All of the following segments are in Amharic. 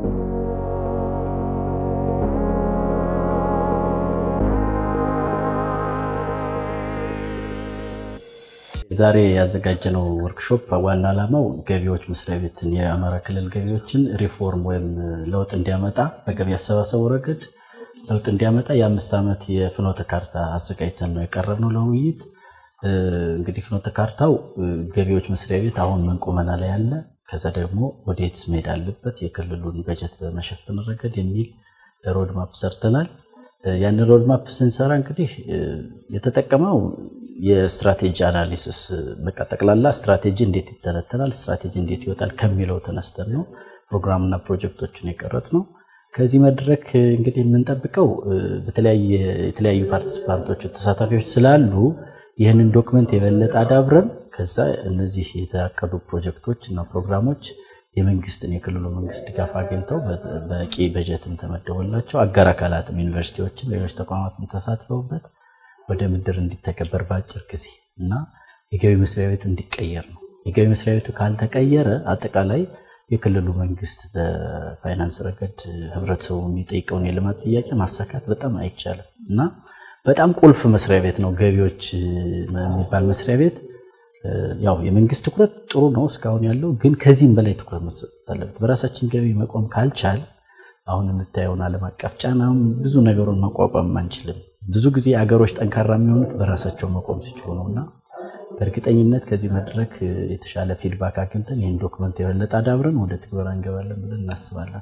ዛሬ ያዘጋጀነው ወርክሾፕ ዋና ዓላማው ገቢዎች መስሪያ ቤትን የአማራ ክልል ገቢዎችን ሪፎርም ወይም ለውጥ እንዲያመጣ በገቢ አሰባሰቡ ረገድ ለውጥ እንዲያመጣ የአምስት ዓመት የፍኖተ ካርታ አዘጋጅተን ነው የቀረብነው ለውይይት። እንግዲህ ፍኖተ ካርታው ገቢዎች መስሪያ ቤት አሁን ምን ቁመና ላይ ያለ፣ ከዛ ደግሞ ወዴትስ መሄድ አለበት፣ የክልሉን በጀት በመሸፈን ረገድ የሚል ሮድማፕ ሰርተናል። ያን ሮድማፕ ስንሰራ እንግዲህ የተጠቀመው የስትራቴጂ አናሊሲስ በቃ ጠቅላላ ስትራቴጂ እንዴት ይተነተናል፣ ስትራቴጂ እንዴት ይወጣል ከሚለው ተነስተን ነው ፕሮግራምና ፕሮጀክቶችን የቀረጽ ነው። ከዚህ መድረክ እንግዲህ የምንጠብቀው የተለያዩ ፓርቲሲፓንቶች ተሳታፊዎች ስላሉ ይህንን ዶክመንት የበለጠ አዳብረን ከዛ እነዚህ የታቀዱ ፕሮጀክቶች እና ፕሮግራሞች የመንግስትን የክልሉ መንግስት ድጋፍ አግኝተው በቂ በጀትም ተመደቦላቸው አጋር አካላትም ዩኒቨርሲቲዎችም ሌሎች ተቋማትም ተሳትፈውበት ወደ ምድር እንዲተገበር በአጭር ጊዜ እና የገቢ መስሪያ ቤቱ እንዲቀየር ነው። የገቢ መስሪያ ቤቱ ካልተቀየረ አጠቃላይ የክልሉ መንግስት በፋይናንስ ረገድ ህብረተሰቡ የሚጠይቀውን የልማት ጥያቄ ማሳካት በጣም አይቻልም እና በጣም ቁልፍ መስሪያ ቤት ነው ገቢዎች የሚባል መስሪያ ቤት። ያው የመንግስት ትኩረት ጥሩ ነው እስካሁን ያለው፣ ግን ከዚህም በላይ ትኩረት መሰጠት አለበት። በራሳችን ገቢ መቆም ካልቻል አሁን የምታየውን ዓለም አቀፍ ጫናም ብዙ ነገሩን መቋቋም አንችልም። ብዙ ጊዜ አገሮች ጠንካራ የሚሆኑት በራሳቸው መቆም ሲችሉ ነው እና በእርግጠኝነት ከዚህ መድረክ የተሻለ ፊድባክ አግኝተን ይህን ዶክመንት የበለጠ አዳብረን ወደ ትግበራ እንገባለን ብለን እናስባለን።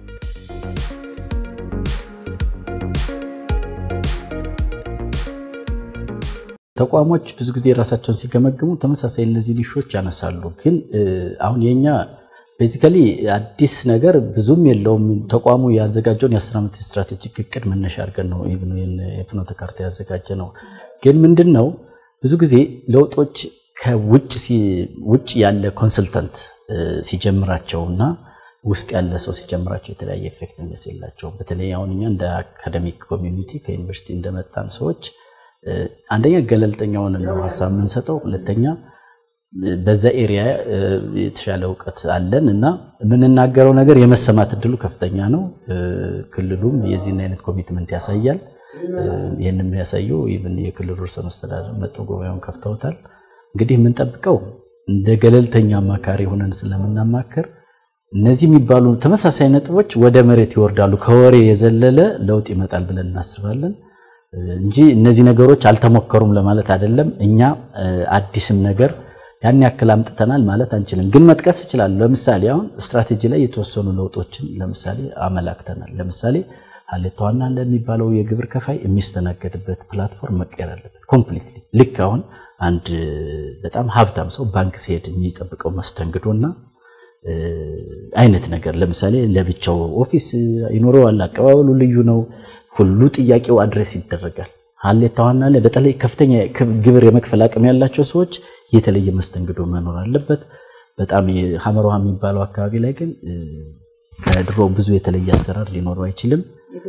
ተቋሞች ብዙ ጊዜ ራሳቸውን ሲገመግሙ ተመሳሳይ እነዚህ ሊሾች ያነሳሉ። ግን አሁን የኛ ቤዚካሊ አዲስ ነገር ብዙም የለውም። ተቋሙ ያዘጋጀውን የአስር ዓመት ስትራቴጂክ እቅድ መነሻ አድርገን ነው የፍኖተ ካርታ ያዘጋጀ ነው። ግን ምንድን ነው ብዙ ጊዜ ለውጦች ከውጭ ያለ ኮንሰልታንት ሲጀምራቸው እና ውስጥ ያለ ሰው ሲጀምራቸው የተለያየ ኤፌክቲቭነስ የላቸውም። በተለይ አሁን እኛ እንደ አካደሚክ ኮሚኒቲ ከዩኒቨርሲቲ እንደመጣን ሰዎች አንደኛ ገለልተኛውን ነው ሀሳብ የምንሰጠው፣ ሁለተኛ በዛ ኤሪያ የተሻለ እውቀት አለን እና የምንናገረው ነገር የመሰማት እድሉ ከፍተኛ ነው። ክልሉም የዚህን አይነት ኮሚትመንት ያሳያል። ይህን የሚያሳየው የክልሉ ርዕሰ መስተዳድር መጥተው ጉባኤውን ከፍተውታል። እንግዲህ የምንጠብቀው እንደ ገለልተኛ አማካሪ ሆነን ስለምናማክር እነዚህ የሚባሉ ተመሳሳይ ነጥቦች ወደ መሬት ይወርዳሉ። ከወሬ የዘለለ ለውጥ ይመጣል ብለን እናስባለን እንጂ እነዚህ ነገሮች አልተሞከሩም ለማለት አይደለም። እኛ አዲስም ነገር ያን ያክል አምጥተናል ማለት አንችልም፣ ግን መጥቀስ እችላለሁ። ለምሳሌ አሁን ስትራቴጂ ላይ የተወሰኑ ለውጦችን ለምሳሌ አመላክተናል። ለምሳሌ ሀሌታ ዋና ለሚባለው የግብር ከፋይ የሚስተናገድበት ፕላትፎርም መቀየር አለበት ኮምፕሊትሊ። ልክ አሁን አንድ በጣም ሀብታም ሰው ባንክ ሲሄድ የሚጠብቀው መስተንግዶና አይነት ነገር ለምሳሌ ለብቻው ኦፊስ ይኖረዋል። አቀባበሉ ልዩ ነው። ሁሉ ጥያቄው አድሬስ ይደረጋል። ሀሌታ ዋና ላይ በተለይ ከፍተኛ ግብር የመክፈል አቅም ያላቸው ሰዎች የተለየ መስተንግዶ መኖር አለበት። በጣም ሀመር ውሃ የሚባለው አካባቢ ላይ ግን ከድሮ ብዙ የተለየ አሰራር ሊኖረው አይችልም።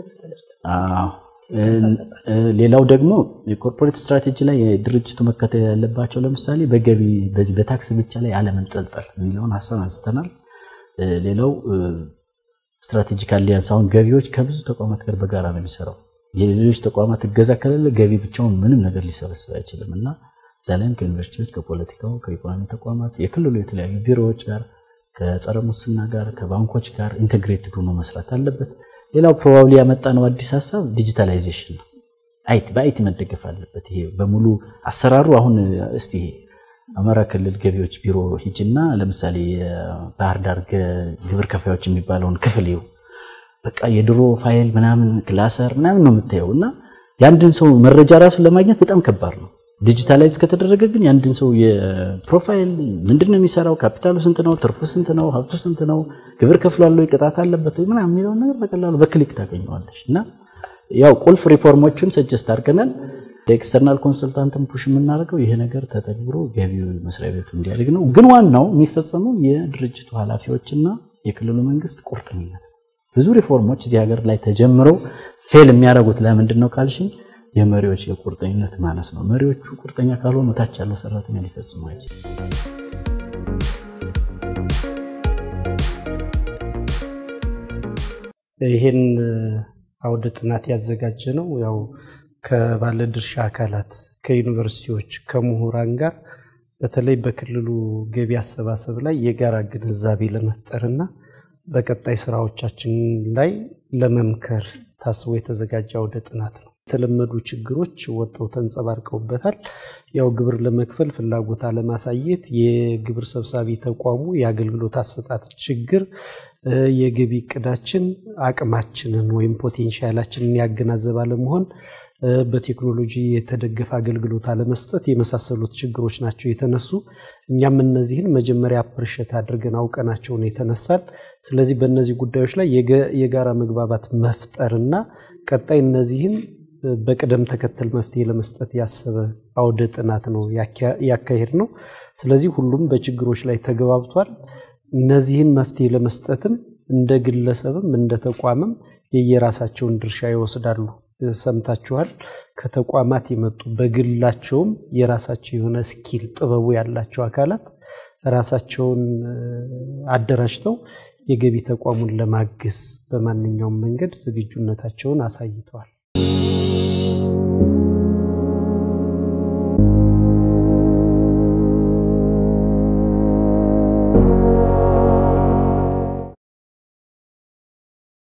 ሌላው ደግሞ የኮርፖሬት ስትራቴጂ ላይ ድርጅቱ መከተል ያለባቸው ለምሳሌ በገቢ በዚህ በታክስ ብቻ ላይ አለመንጠልጠል የሚለውን ሀሳብ አንስተናል። ሌላው ስትራቴጂክ አሊያንስ አሁን ገቢዎች ከብዙ ተቋማት ጋር በጋራ ነው የሚሰራው። የሌሎች ተቋማት እገዛ ከሌለ ገቢ ብቻውን ምንም ነገር ሊሰበስብ አይችልም እና እዛ ላይም ከዩኒቨርሲቲዎች፣ ከፖለቲካው፣ ከኢኮኖሚ ተቋማት፣ የክልሉ የተለያዩ ቢሮዎች ጋር ከጸረ ሙስና ጋር ከባንኮች ጋር ኢንቴግሬትድ ሆኖ መስራት አለበት። ሌላው ፕሮባብሊ ያመጣ ነው አዲስ ሀሳብ ዲጂታላይዜሽን ነው። አይቲ በአይቲ መደገፍ አለበት። ይሄ በሙሉ አሰራሩ አሁን እስቲ አማራ ክልል ገቢዎች ቢሮ ሂጅና ለምሳሌ የባህር ዳር ግብር ከፋዮች የሚባለውን ክፍል ይው በቃ የድሮ ፋይል ምናምን ክላሰር ምናምን ነው የምታየው እና የአንድን ሰው መረጃ ራሱን ለማግኘት በጣም ከባድ ነው። ዲጂታላይዝ ከተደረገ ግን የአንድን ሰው የፕሮፋይል ምንድን ነው የሚሰራው፣ ካፒታሉ ስንት ነው፣ ትርፉ ስንት ነው፣ ሀብቱ ስንት ነው፣ ግብር ከፍሏል ወይ፣ ቅጣት አለበት ወይ ምናምን የሚለውን ነገር በቀላሉ በክሊክ ታገኘዋለሽ። እና ያው ቁልፍ ሪፎርሞችን ሰጀስት አድርገናል። ለኤክስተርናል ኮንሰልታንትን ፑሽ የምናደርገው ይሄ ነገር ተተግብሮ ገቢው መስሪያ ቤቱ እንዲያድግ ነው። ግን ዋናው የሚፈጸመው የድርጅቱ ኃላፊዎችና የክልሉ መንግስት ቁርጠኝነት። ብዙ ሪፎርሞች እዚህ ሀገር ላይ ተጀምረው ፌል የሚያደርጉት ለምንድን ነው ካልሽኝ የመሪዎች የቁርጠኝነት ማነስ ነው። መሪዎቹ ቁርጠኛ ካልሆኑ ታች ያለው ሰራተኛ ሊፈጽሙ አይችልም። ይሄን አውደ ጥናት ያዘጋጀ ነው ያው ከባለድርሻ አካላት ከዩኒቨርሲቲዎች፣ ከምሁራን ጋር በተለይ በክልሉ ገቢ አሰባሰብ ላይ የጋራ ግንዛቤ ለመፍጠርና በቀጣይ ስራዎቻችን ላይ ለመምከር ታስቦ የተዘጋጀ አውደ ጥናት ነው። የተለመዱ ችግሮች ወጥተው ተንጸባርቀውበታል። ያው ግብር ለመክፈል ፍላጎት አለማሳየት፣ የግብር ሰብሳቢ ተቋሙ የአገልግሎት አሰጣጥ ችግር፣ የገቢ እቅዳችን አቅማችንን ወይም ፖቴንሻላችንን ያገናዘበ አለመሆን፣ በቴክኖሎጂ የተደገፈ አገልግሎት አለመስጠት የመሳሰሉት ችግሮች ናቸው የተነሱ። እኛም እነዚህን መጀመሪያ አፕርሸት አድርገን አውቀናቸውን የተነሳል። ስለዚህ በእነዚህ ጉዳዮች ላይ የጋራ መግባባት መፍጠርና ቀጣይ እነዚህን በቅደም ተከተል መፍትሄ ለመስጠት ያሰበ አውደ ጥናት ነው ያካሄድ ነው። ስለዚህ ሁሉም በችግሮች ላይ ተግባብቷል። እነዚህን መፍትሄ ለመስጠትም እንደ ግለሰብም እንደ ተቋምም የየራሳቸውን ድርሻ ይወስዳሉ። ሰምታችኋል። ከተቋማት የመጡ በግላቸውም የራሳቸው የሆነ ስኪል ጥበቡ ያላቸው አካላት ራሳቸውን አደራጅተው የገቢ ተቋሙን ለማገዝ በማንኛውም መንገድ ዝግጁነታቸውን አሳይተዋል።